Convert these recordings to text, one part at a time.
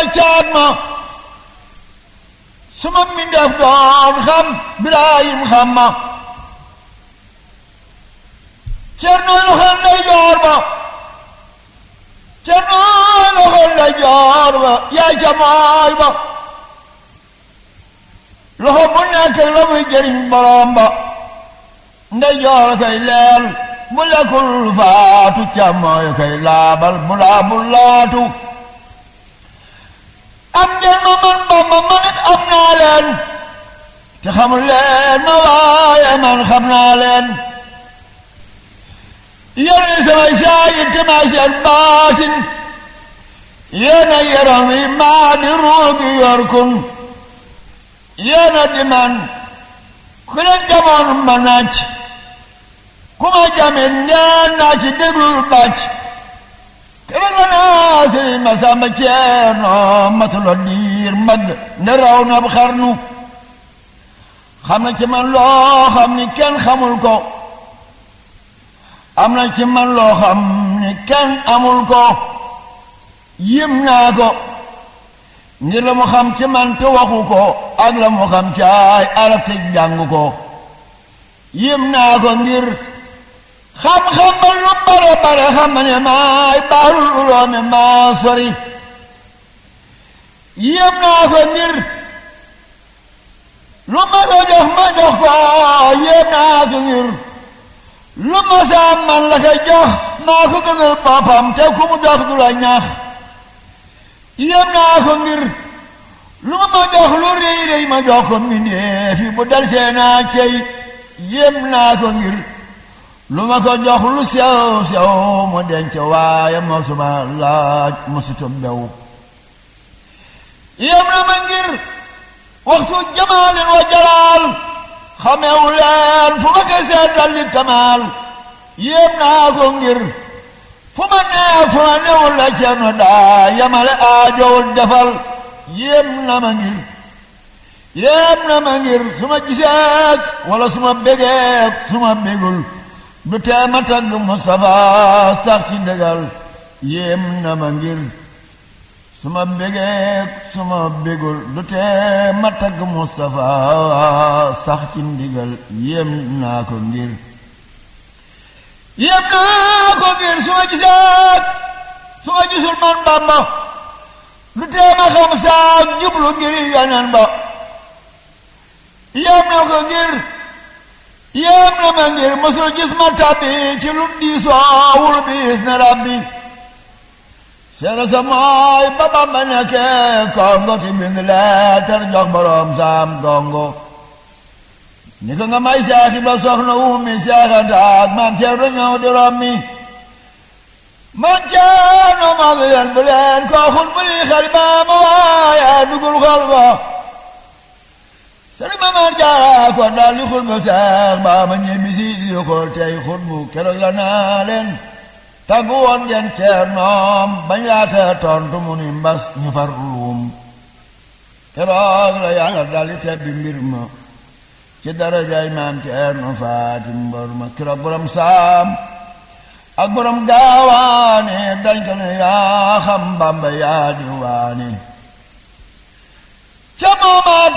caat ma suma mbindeef doon xam Birahim xam ma Cernoy loxo ndey joor ba Cernoy loxo ndey joor ba yaay ca mooy ba loxo bu nekk la muy jëriñ borom ba ndey joor kay leel bu lekkul faatu ca mooy kay laabal bu laabul laatu am ngeen ma man Bamba man it am naa leen te xamul leen ma waaye man xam naa leen yéen samay saayir te maa seen baatin yéen a yaram wi maa di ruugi yor kun yéen a di man ku leen jamoon ma naaj ku ma jamin ngeen naa ci déglul bàcc kere la naa sëriñ ma sàmba ceerno matulo diir mag ne raw na xarnu xam na ci man loo xam ni kenn xamul ko am na ci man loo xam ni kenn amul ko yim naa ko ngir la mu xam ci man te waxu ko ak la mu xam ci ay arab te jàng ko yim naa ko ngir xam-xam ba lu bare bare xam ne maay baarul uloomi maa sori yim naa ko ngir lu ma ko jox ma jox ko yim naa ko ngir lu ma saa man la ko jox maa ko gënal boppam te ku mu jox du la ñaax yem naa ko ngir lu ma ma jox lu rëy rëy ma jox ko mbindee fi bu dal see naa cey yem naa ko ngir lu ma ko jox lu sew sew mu denc waaye mosuma laaj mosutum bew yem na ma ngir waxtu jamaalin wa jalaal xamewu leen fu ma koy seet dalli kamaal yéem naa ko ngir fu ma nee fu ma newul la ceerno daa yamale aajowul defal yéem na ma ngir yéem na ma ngir su ma giseek wala su ma bégeek su ma bégul du tee ma tagg Mustafa sax ci ndëgal yéem na ma ngir su ma bégeek su ma bégul du tee ma tagg Mustafa sax ci ndigal yéem naa ko ngir yéem naa ko ngir su ma gisaat su ma gisul man Bamba du tee ma xam saak jublu ngir yanan ba yéem na ko ngir yéem na ma ngir mosul gis ma tabbi ci lum diisoowul biis na rabbi seena sa mooy ba Bamba nekkee kongo ti bind leetar jox boroom saam gongo ni ko nga may seexi ba soxna wumi seexantaak maam ceerno ñëw di rommi man ceerno mag leen bu leen koo xun bu lii xel ba ma waaye dugul xol ba sëriñ ma man jaara ko daal li xul ba seex ba ma ñibbi si li xool tey xut bu keroog la naa leen tàggu woon ngeen ceernoom bañ laata tontu mu ni mbas ñu far luum keroog la yàlla daldi tebbi mbir ma ci darajaay maam ceerno faati mbor ma keroog borom saam ak borom gaawaane dañ ko ne yaa xam bamba yaa di waane ca moomaat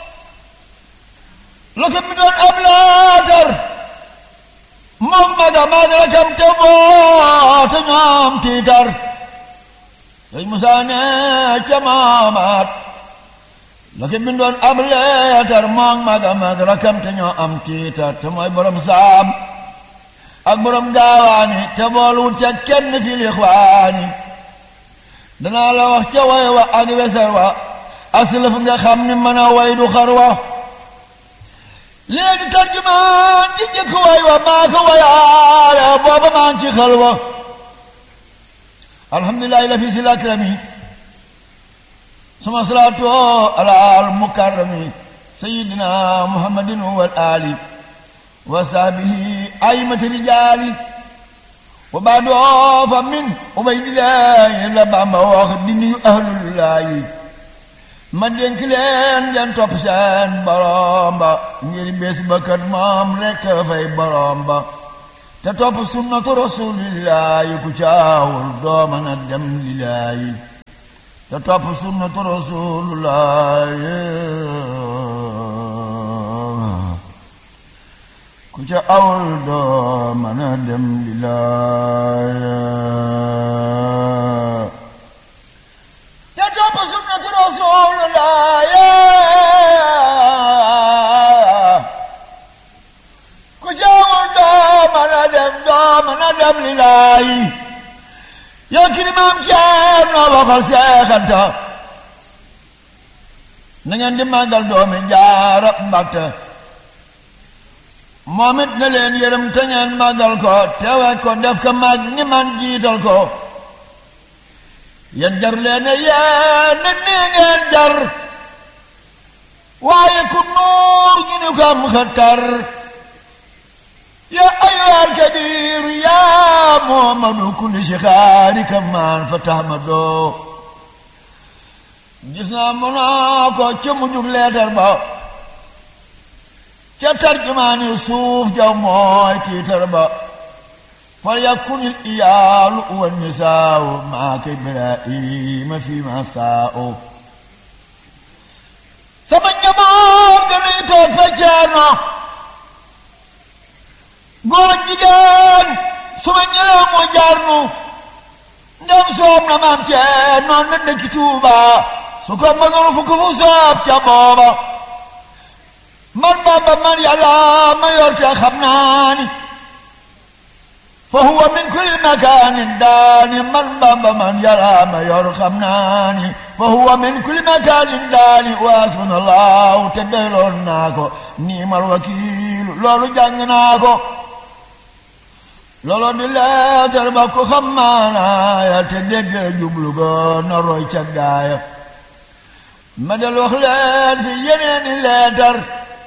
la ko mi doon ab laatar moom maga maag rakam te boote ñoom tiitar sëñ Musaa ne ca maamaat la ko bindoon ab leetar moom maga maag rakam te ñoo am tiitar te mooy borom saam ak borom gaawaani te boolwut ca kenn fi lixwaani danaa la wax ca way wa ak weser wa aslaf nga xam ni mën a way du xar wa léegi tarjumaan ci jëkk way wa maa ko wayaale booba maa ngi ci xel wa alhamdulilahi la fi si lakrami suma salaatu ala al mukarrami sayidina muhammadin wal ali wa sahbihi aymati rijaali wa baadoo fa min ubaydillahi la bamba wax di nuyu ahlullahi ma dénk leen ngeen topp seen borom ba ngir bés ba kat moom rekk fay borom ba te topp sunnatu rasulillahi ku caawul doo mën a dem lillaahi te topp sunnatu rasulullah ku ca awul doo mën a dem di laaya te topp sunnatu rasulullah ku ca awul doo mën a dem doo mën a dem li laayi yow ki ni maam ceer noo waxal seexanta na ngeen di màggal doomi jaara mbàtte moom it na leen yërëm te ngeen màggal ko teewe ko def ko mag ni man jiital ko yéen jar leen yéen nit nii ngeen jar waaye ku nuur ñu ni ko am xëttar يا أيها الكبير يا محمد كل شخارك من فتحمدو gis naa mënoo ko ca mujjug leetar ba ca tarjumaani suuf ja mooy tiitar ba fal yakunil iyaalu wa nisaaw maaka ibrahima fi ma saaw sama njaboot danañ toog fa ceerno góor ak jigéen su ma ñëwee mu jaar nu ndem soob na maam cee noon na dëkki Tuuba su ko mënul fu ko fu soob ca booba man Bamba man yàlla ma yor te xam naa ni fa huwa min kulli makaanin daani man Bamba man yàlla ma yor xam naa ni fa huwa min kulli makaanin daani wa hasbunallahu te doyloon naa ko niimal wakiilu loolu jàng naa ko looloo di leetar ba ko xam maanaaya te dégg jublu go na roy ca gaaya ma del wax leen fi yeneeni leetar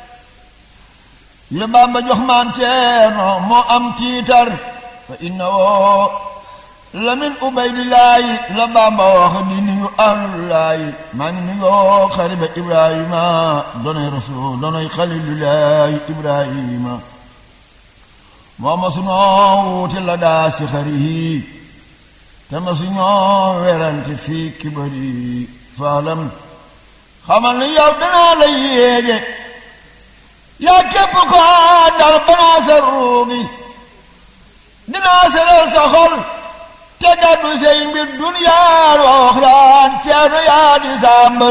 yu Bamba jox maan ceeno moo am tiitar fa inna woo la min ubaydillaahi la Bamba wax di nuyu ahlullaahi maa ngi nuyoo xariba ibrahima donoy rasul donoy xalilullaahi ibrahima moo ma suñoo wuute la daa si xarihi te ma suñoo werante fii kibari faalam xamal ni yow danaa la yéege yaa képp ko dal banaa sa ruugi dinaa seral sa xol te gàddu say mbir duniyaan waxraan ceerno yaa di sàmbër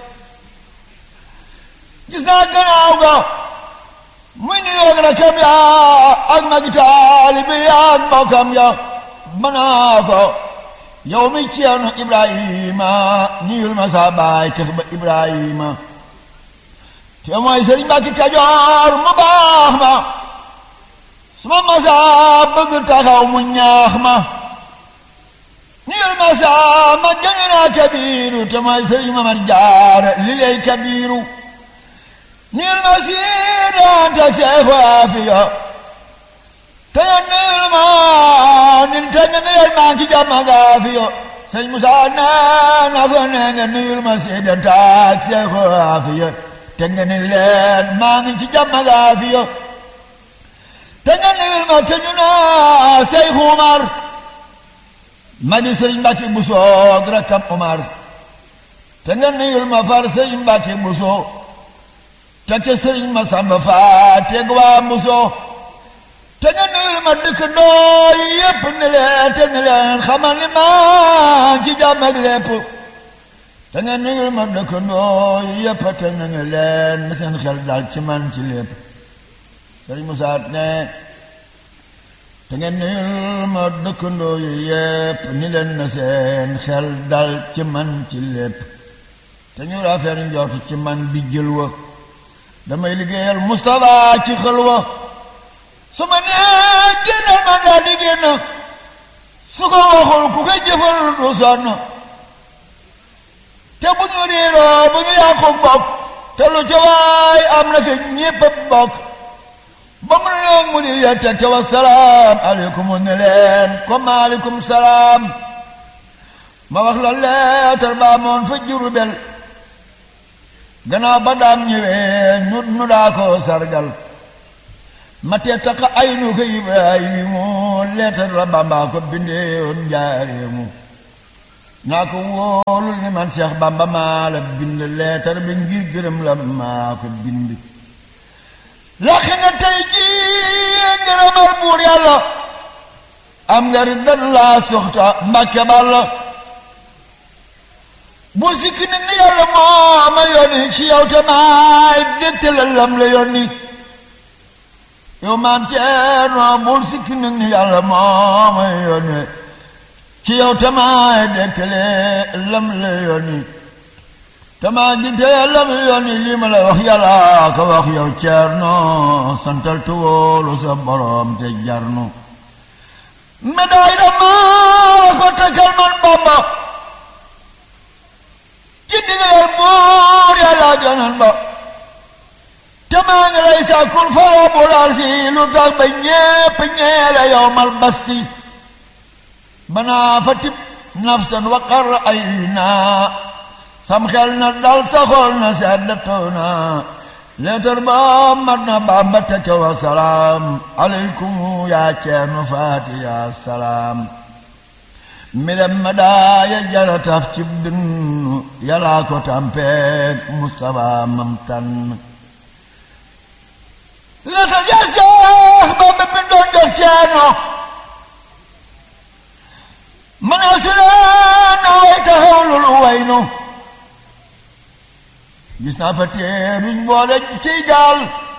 gis naa gannaaw ga muy ni yoog rakam ya ak magi taalibi ya ak mbokkam ya banaa ko yow mi ceerno ibrahima niyul ma sa baay tex ba ibrahima te mooy sëriñ Mbàkke Kajoor mu baax ma su ma masa bëgg taxaw mu ñaax ma niyul ma sa ma jëng naa kabiru te mooy sëriñ Mamar Jaara li lay kabiru niyul ma siidaan te seexu aafiya te nga niyul ma nin te nga niyul ma ki jàmma gaafiya sëñ Musa nee na ko nee nga niyul ma siidaan te seexu aafiya te nga ni leen maa ngi ci jàmm gaafiya te nga ni ma te ñu naa Seex Umar ma di Sëriñ Mbàkke Buso ak rakkam Umar te nga niyul ma far Sëriñ Mbàkke Buso te ca Sëriñ ma Samba Faa teg waa Buso te nga niyul ma dëkk ndoo yi yépp ni leen te ni leen xamal ni maa ci jàmm ak lépp te nga nuyul ma dëkkandoo yépp te na nga leen na seen xel dal ci man ci lépp sëriñ Musaa ne te nga nuyul ma dëkkandoo yi yépp ni leen na seen xel dal ci man ci lépp te ñu rafet njort ci man bi jël wa damay liggéeyal Mustapha ci xel wa su ma nee génnal ma daal di génn su ko waxul ku koy jëfal du sonn te bu ñu réeroo bu ñu yàqu bokk te lu ca waay am na ke ñépp a bokk ba mu ne mu di yette te wa salaam aleykum ne leen comme aleykum salaam ma wax la leetar baa moon fa Jurbel gannaaw ba daam ñëwee ñu nu daa ko sargal ma te taqa ay nu ko Ibrahimu leetar la Bamba ko bindeewoon njaareemu naa ko wóolul ni man Seex Bamba maa la bind leetar bi ngir gërëm la maa ko bind lakk nga tey jii ngërëmal buur yàlla am nga riddan laa soxta mbàkke balla bu sikki nit ni yàlla moo ma yónni ci yow te maay dégtale lam la yónni yow maam Ceerno bul sikki nit ni yàlla moo ma yónni ci yow te maay dégtale lam la yónni te maa dégtale lam la yónni lii ma la wax yàlla ko wax yow Ceerno santal te wóolu sa borom te jarnu médaille da maa ko takkal man Bamba ci ndigalal buur yàlla jonan ba te maa ngi lay sàkkul fara bu laal si lu tax ba ñépp ñeele yow mal basti banaa fa tib nafsan waqar ay naa sam xel na dal saxool na sedd taw na leetar ba mat na Bamba teke wa salaam aleykum yaa ceerno faati yaa salaam milem ma daaya jara taf cib dënn yàllaa ko tampeeg Mustafa mam tànn leta jaseex Bamba bindoon def ceerno mana suleena way taxawlul waynu gis naa fa teeruñ boole ciy gaal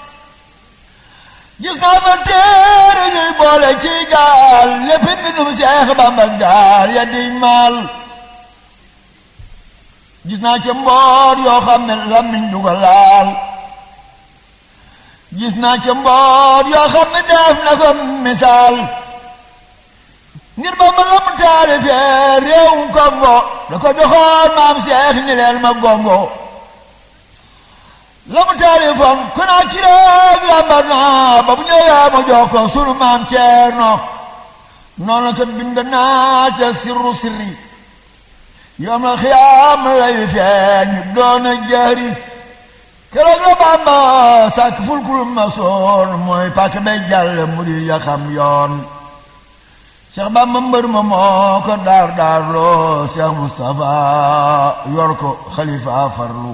gis naa fa teeruñuy boole ciy gaal lépp mbindum Seex Bamba gaal ya di maal gis naa ca mboor yoo xam ne lamiñ du ko laal gis naa ca mboor yoo xam ne def na ko misaal ngir Bamba la mu taalifee réewum Kongo da ko joxoon maam Seex ni leen ma gongo la mu taalifoon ku naa ci rek lambar naa ba bu ñëwee ma jox ko sunu maam Ceerno noonu ko bind naa ca sirru sirri yoom la xiyaam lay feeñ doon a jëri keroog la Bamba sàkk fulkul ma soon mooy pàkk bay jàll mu di ya xam yoon Cheikh Bamba mbër ma moo ko daar daar loo Cheikh Moustapha yor ko xalifa farlu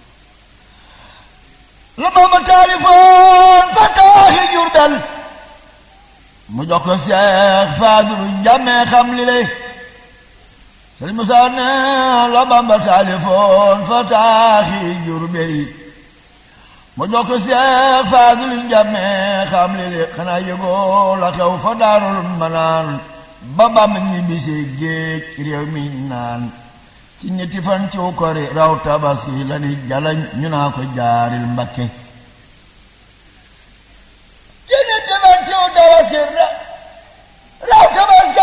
la Bamba taalifoon fa taaxi Jurbel mu jox ko Seex Faadilu njàmmee xam li lay Sëriñ Musaa ne la Bamba taalifoon fa taaxi Jurbel mu jox ko Seex Faadilu njàmmee xam li lay xanaa yëgoo la xew fa Daarul Manaan ba Bamba ñibbisee géej réew mi naan ci ñetti fan ci kori raw tabaski la ni jalañ ñu naa ko jaaril mbakke ci ñetti fan ci tabaski raw tabaski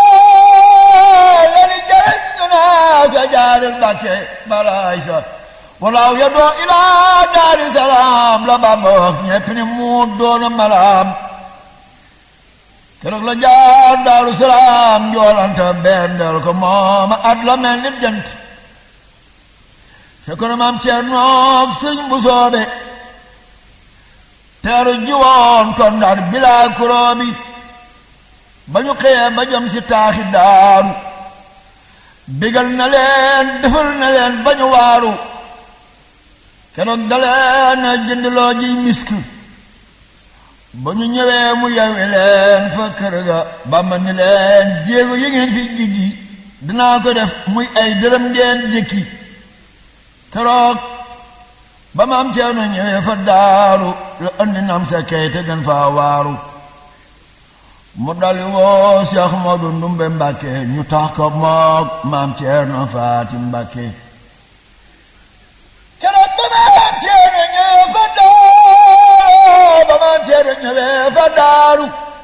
la ni jalañ ñu naa ko jaaril mbakke balaay sa walaaw ya doo ilaa daari salaam la Bamba wax ñepp ni mu doona malaam keroog la jaar daaru salaam joolanta bendel ko mooma at la mel ni jant fekk na maam Ceernoog sëñ bu soobe teeru jiwoon kon ndar bilaa kuroobi ba ñu xëyee ba jëm si taaxi daaru bigal na leen defal na leen ba ñu waaru keroog daleen jëndloo ji misk ba ñu ñëwee mu yewi leen fa kër ga Bamba ni leen jéego yi ngeen fi jiggi dinaa ko def muy ay dërëm ngeen jëkki keroog ba ma am ceerno ñëwee fa daaru la andi nam sa kay te gën faa waaru mu dali woo Cheikh Modou Ndumbe Mbàkke ñu tax ko moog maam ceerno Faati Mbàkke keroog ba ma am ceerno ñëwee fa daaru ba ma am ceerno ñëwee fa daaru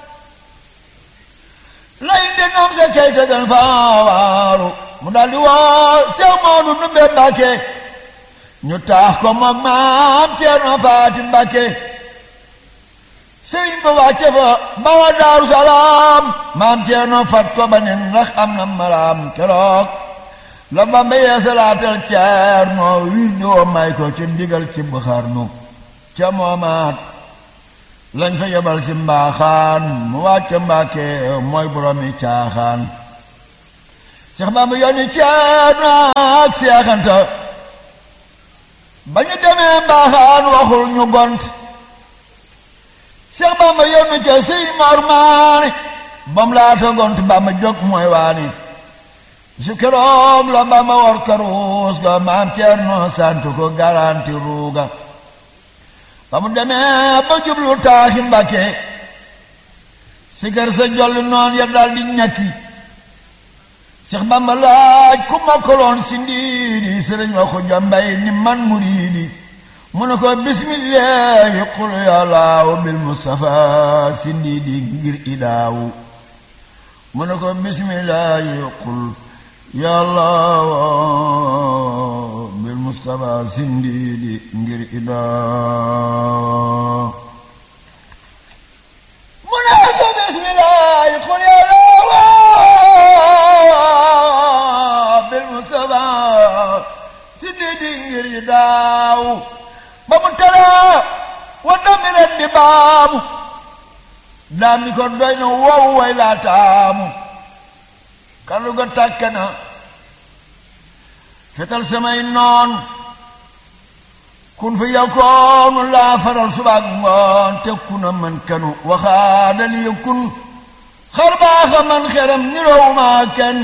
lay di nam sa kay te gën faa waaru mu dali woo Cheikh Modou Ndumbe Mbàkke ñu taax ko moom maam Ceerno Faati Mbàkke sëriñ ba wàcce fa bawa Daaru Salaam maam Ceerno fat ko ba nen ndax am na malaam keroog la Bamba yeesalaatal Ceerno wir di woo may ko ci ndigal ci Buxarnu ca moomaat lañ fa yebal si mbaaxaan mu wàcce Mbàkke mooy boroomi caaxaan Seex Bamba yónni Ceerno ak Seexanta ba ñu demee mbaaxaan waxul ñu gont Seex Bamba yónni ca Sëriñ Mor Maane bam laata gont Bamba jóg mooy waani su keroog la Bamba war karuus ga maam Ceerno sant ko garanti ruuga ba mu demee ba jublu taaxi Mbàkke sikar sa jolli noon ya dal di ñakki Seex Bamba laaj ku mokkaloon si ndiidi sëriñ wa ko jambay ni man muriidi mu ne ko bismillahi qul yàllaaw bil mustafa si ndiidi ngir idaawu mu ne ko bismillahi qul yàllaaw bil mustafa si ndiidi ngir idaawu mu ne ko bismillahi qul yàllaaw bil mustafa si ndiidi ngir idaawu ba mu tara wa dami ren di baamu daam ni ko doy na wow way laa taamu kàddu ga tàkk na fetal samay noon kun fi yakoonu laa faral subaak ngoon te kuna man kanu waxaadal yi kun xar baaxa man xeram niroowuma kenn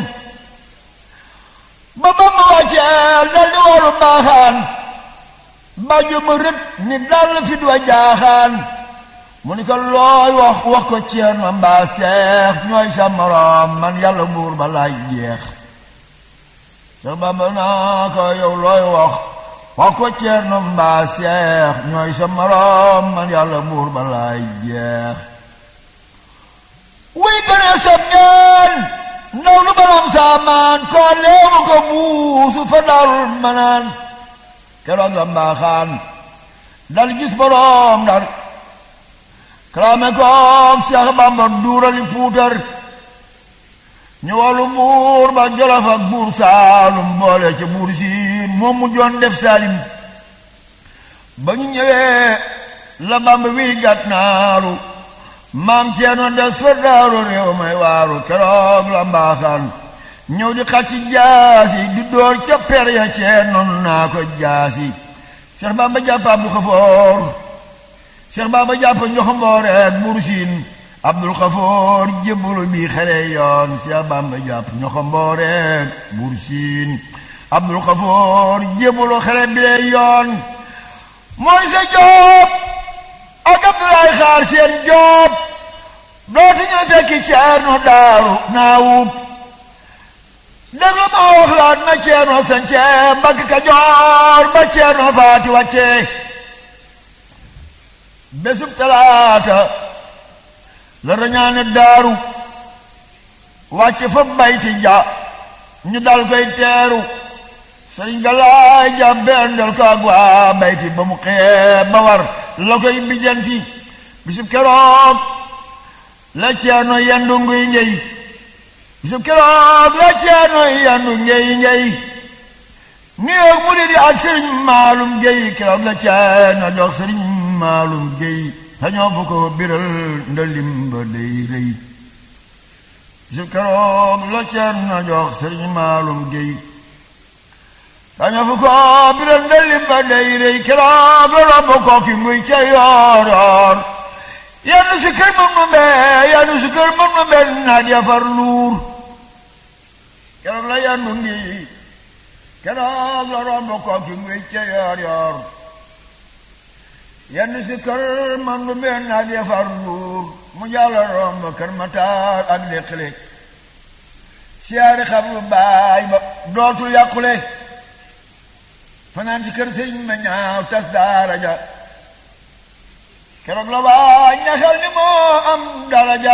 ba ba ma wàcceel dal di woolu mbaaxaan bàjju ma rët ni dal fi du jaaxaan mu ni ko looy wax wax ko ceer ma mbaa seex ñooy sa moroom man yàlla buur ba laay jeex sa bamba naa ko yow looy wax wax ko ceer ma mbaa seex ñooy sa moroom man yàlla buur ba laay jeex wuy gëne sab ñaan ndaw lu balam saamaan koo leemu ko buusu fa darul manaan keroog la mbaaxaan dal gis boroom dar kalaame koog Seex Bamba duurali puutar ñu wàllu buur ba Jolof ak buur Saalum boole ca buur siin moom mu joon def Saalim ba ñu ñëwee la Bamba wi gàtt naaru maam ceeno des fa daaru réew may waaru keroog la mbaaxaan ñëw di xacci jaasi di door ca per ya ceen noonu naa ko jaasi Seex Bamba jàpp Abdul Xafoor Seex Bamba jàpp ñoxombooreek buur siin Abdul Xafoor jébbalu bi xare yoon Seex Bamba jàpp ñoxombooreek buur siin Abdul Xafoor jébbalu xare bi yoon mooy sa Joob ak Abdulaay Xaar seen Joob dootu ñu fekki Ceerno Daaru Naawut déglu ma wax laat na Ceerno sance Mbàkke Kajoor ba Ceerno faati wàcce bésub talaata la rañaane daaru wàcce fa bayti ja ñu dal koy teeru sëriñ Galaay ja bendal ko ak waa bayti ba mu xee ba war la koy bijanti bisub keroog la Ceerno yendu nguy ngey bisub keroog la Ceerno yandu ngey ngey ni yoog mu di di ak sëriñ maalum géy keroog la Ceerno jox sëriñ maalum géy sañoo fu ko biral ndalim ba day rëy bisub keroog la Ceerno jox sëriñ maalum géy sañoo fu ko biral ndalim ba day rëy keroog la romb kooki nguy ca yoor yoor yenn si kër mën nu mbee yenn si kër mën nu mbee naaj ya far luur keroog la yandu ngi keroog la romb kooki nguy ca yoor yoor yenn si kër man nu mbee naaj ya far luur mu jàll romb kër mataar ak déqale siyaari xam lu baay ba dootul yàqule fanaan ci kër sëriñ ma ñaaw tas daara ja keroog la waa ñaxal ni moo am daraja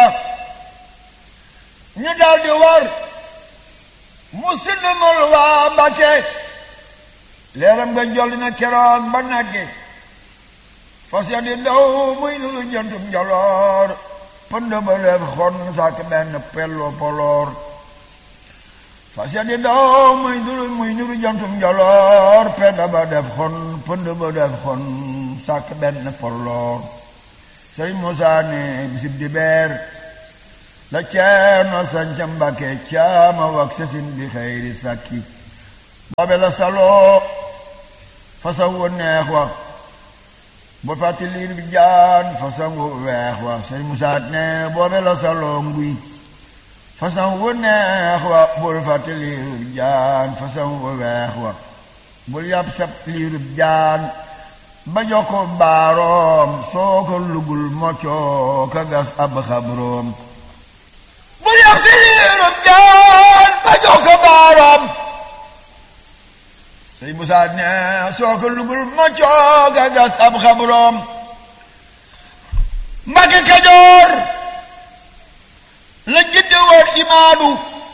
ñu daal di war mu sindumul waa Mbàkke leeram nga jolli na keroog ba nagge fas ya di daw muy nuru jëntum njoloor pënd ba leef xon sàkk benn pello poloor fas ya di daw muy nuru muy nuru jëntum njoloor pënd ba def xon pënd ba def xon sàkk benn poloor sëriñ Moussa ne bisib di beer la ceerno sanca mbake caama wak sesin bi xayri sakki boobe la saloo façon wu neex wa bu fàtti liir bi jaan façon wu weex wa sëñ musaat ne boobe la saloo nguy façon wu neex wa bul fàtti liir bi jaan façon wu weex wa bul yàpp sab liir bi jaan ba jox ko baaroom soo ko lugul moccoo ka gas ab xabroom bul yàpp si liirub jaan ba jox ko baaroom sëñ Musaa ne soo ko lugul moccoo ka gas ab xabroom Mbàkke Kajoor la jidde woon imaadu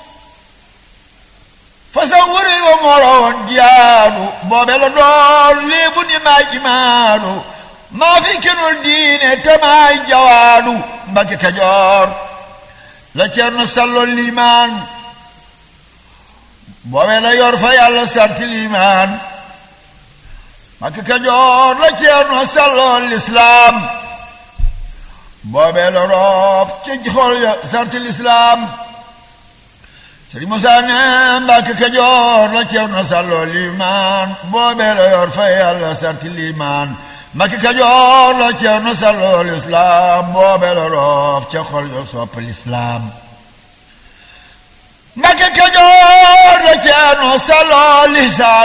façon wëri wa moroon jiyaadu boobe la doon léebu ni maay imaadu maa fi kenul diine te maay jawaadu Mbàkke Kajoor la Ceerno Sallo liimaan boobe la yor fa yàlla sarti liimaan Mbàkke Kajoor la Ceerno Sallo lislaam boobe la roof ci xol ya sarti lislaam Sëriñ Musaa ne Mbàkke Kajoor la Ceerno Sallo liimaan boobee la yor fa yàlla sarti liimaan Mbàkke Kajoor la Ceerno Sallo lislaam boobee la roof ca xol yo sopp lislaam Mbàkke Kajoor la Ceerno Sallo lisaan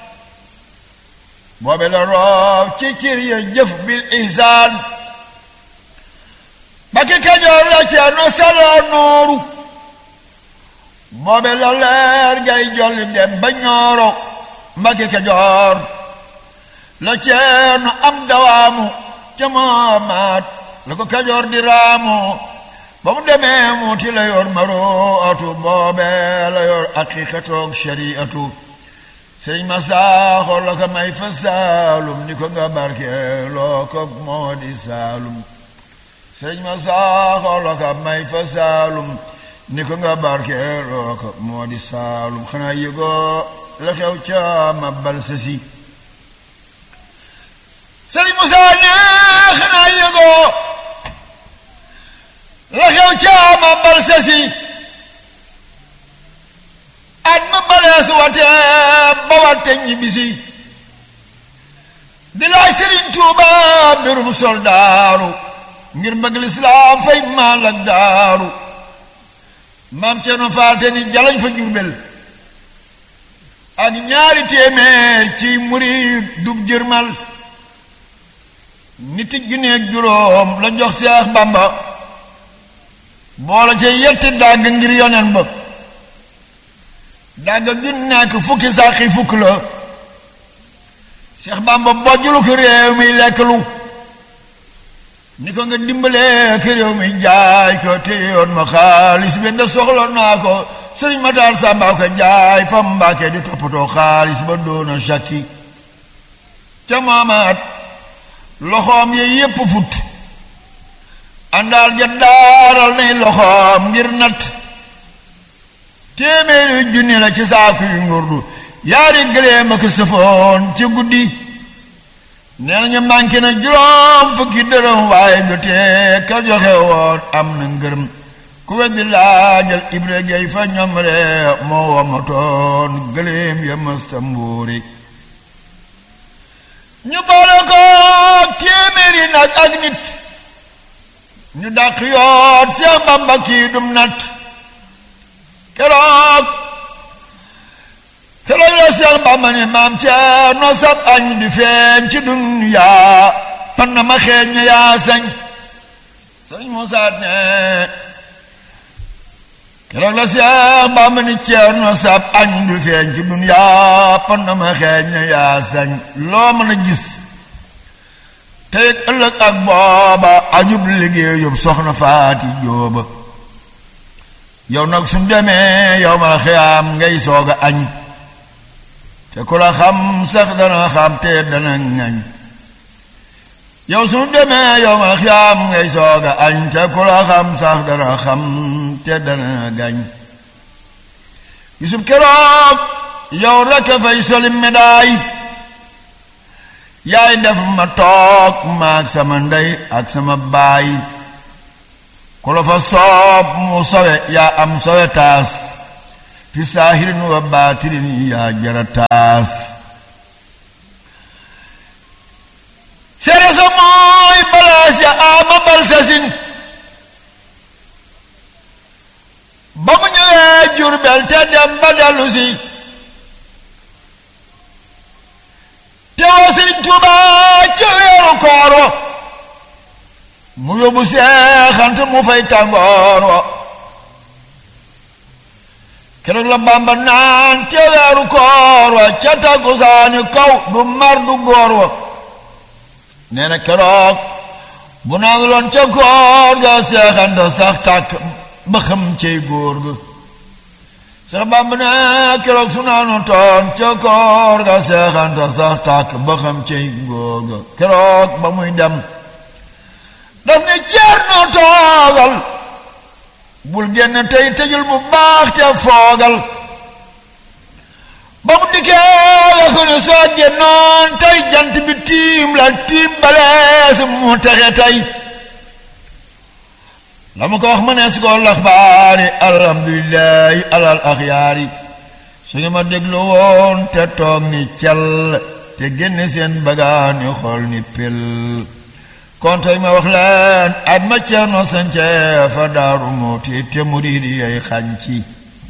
boobee la roof ci cir ya jëf bil ihsaan Mbàkke Kajoor la Ceerno Sallo nooru boobe la leer gay jolli dem ba ñooro Mbàkke Kajoor la Ceerno am dawaamu ca moomaat la ko Kajoor di raamu ba mu demee muuti la yor maruatu boobe la yor aqiqatoog shariatu sëñ ma saaxo la ko may fa saalum ni ko nga barke loo ko moo di saalum sëñ ma saaxo la ko may fa saalum ni ko nga barkeeloo ko moo di saalum xanaa yëgoo la xew ca ma bal sa si sëriñ Musaa ne xanaa yëgoo la xew ca ma bal sa si at ma balees wate ba wate ñibbisi di laaj sëriñ Tuuba mbirum soldaaru ngir bëgg lislaam fay maal ak daaru maam Ceerno faate ni jalañ fa jurbel ak ñaari téeméer ci murid dub jërmal nit junneeg juróom la jox Seex Bamba boola ca yetti dàgg ngir yonen ba dàgg ju nekk fukki sàqi fukk la Seex Bamba bojjulu ko réew mi lekk lu ni ko nga dimbalee ki réew mi jaay ko téyoon ma xaalis bi nda soxla naa ko sëriñ Matar Samba ko jaay fa Mbàkke di toppatoo xaalis ba doona sakki ca maamaat loxoom yi yépp fut àndaal ja daaral nay loxoom ngir nat téeméeri junni la ci saaku yu ngurdu yaari gëléem ak sëfoon ci guddi nee nañu manqué na juróom fukki dërëm waaye jotee ka joxe woon am na ngërëm ku weddi laajal Ibra Gey fa ñoom rek moo wamatoon gëléem ya mësta mbuuri ñu boole ko téeméeri nag ak nit ñu dàq yoot Seex Bamba kii dum nat keroog keroog la Seex Bamba ni maam Ceerno sab añ di feeñ ci dunyaa pan na ma xeeñ ña yaa sañ sëñ Musaa ne keroog la Seex Bamba ni Ceerno sab añ di feeñ ci dunyaa pan na ma xeeñ ña yaa sañ loo mën a gis tey ëllëg ak booba ajub liggéeyub soxna Faati Jóoba yow nag suñ demee yow ma xiyaam ngay soog a añ te ku la xam sax dana xam te dana ngañ yow suñu demee yow ma xiyaam ngay soog a añ te ku la xam sax dana xam te dana gañ gisub keroog yow rekk fay soli médaay yaay def ma toog maag sama ndey ak sama baay ku la fa soob mu sowe yaa am sowe taas fi saahirin wa baatirin yaa jara taas seere sa mooy balaas ya ama bal sasin ba mu ñëwee Jurbel te dem ba dellu si teewoo Sëriñ Tuuba ci weeru koor wa mu yóbbu seexant mu fay tàngoor wa keroog la Bàmba naan te weeru koor wa ca takkusaani kaw du mar du góor wa nee na keroog bu naan loon ca koor ga seexant sax tàkk ba xam cey góor ga sax Bàmba ne keroog su naanu toon ca koor ga seexant sax tàkk ba xam cey góor ga keroog ba muy dem daf ne ceer noo toogal bul génn tey tëjul bu baax te foogal ba mu dikkee la ko ne soo génnoon tey jant bi tiim la tiim balees mu texe tey la mu ko wax ma ne su ko laxbaari alhamdulillahi alal axyaari su ñu ma déglu woon te toog ni cal te génne seen bagaani xool ni pel kon tey ma wax leen at ma ceerno sance fa daaru muuti te muriidi yay xànci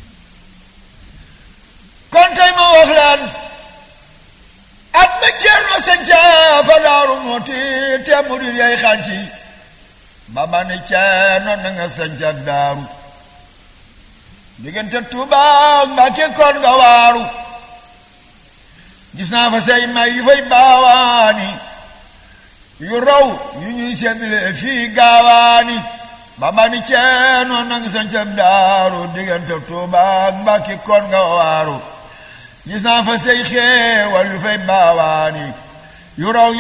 kon tey ma wax leen at ma ceerno sance fa daaru muuti te muriidi yay xànci baba ne ceerno na nga sanc ak daaru diggante Tuubaa Mbàkke kon nga waaru gis naa fa say may yu fay baawaani yu raw yu ñuy seddale fii gaawaani baba ni ceerno na nga sanc ak daaru diggante Tuubaa Mbàkke kon nga waaru gis naa fa say xeewal yu fay baawaani yu raw